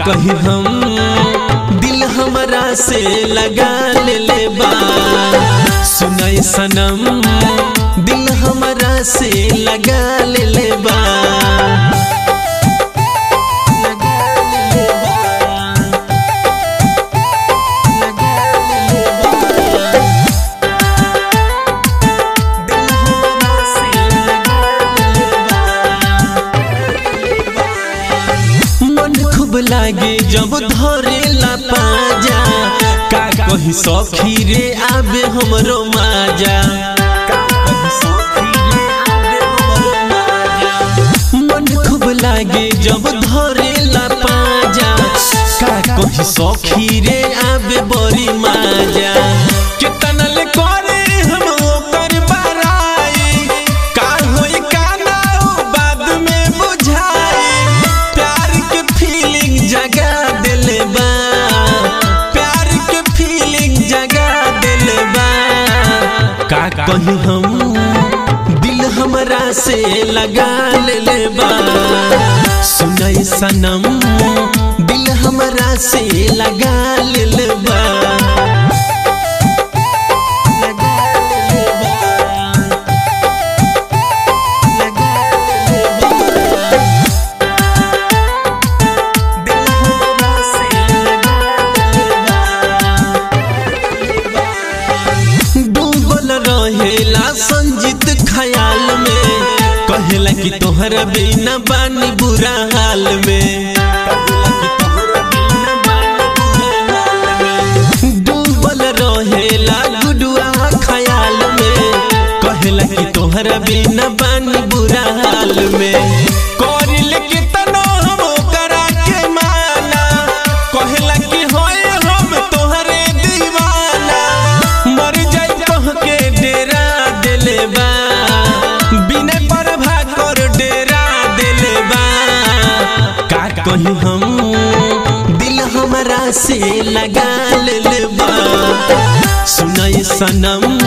कही हम दिल हमरा से लगा ले ले बा सुनाई सनम दिल हमरा से लगा ले ले बा मन खूब लागे जब धरे ला पाजा का कही सखी रे आबे हमरो माजा मन खूब लागे जब धरे ला पाजा का कही सखी रे आबे बड़ी माजा कितना ले करे हम ओकर बड़ाई का होई का ना हो बाद में बुझाई प्यार के फीलिंग जगा दिले बा प्यार के फीलिंग जगा दिले बा का कही हम दिल हमरा से लगा ले बा सुनाई सनम दिल हमरा से लगा ले बा डूबल रहेला संजीत ख्याल में कहेला कि तोहरा बिना बानी बुरा हाल में डूबल रहेला गुडुआ ख्याल में कहेला कि तोहरा बिना बानी बुरा हाल में करिल के तनो हम ओकरा के माना कहेला कि होए हम तोहरे दीवाना मर जाई कह के डेरा देले बा बिना प्रभा कर डेरा देले बा का कही हम दिल हमरा से लगा ले बा सुनाई सनम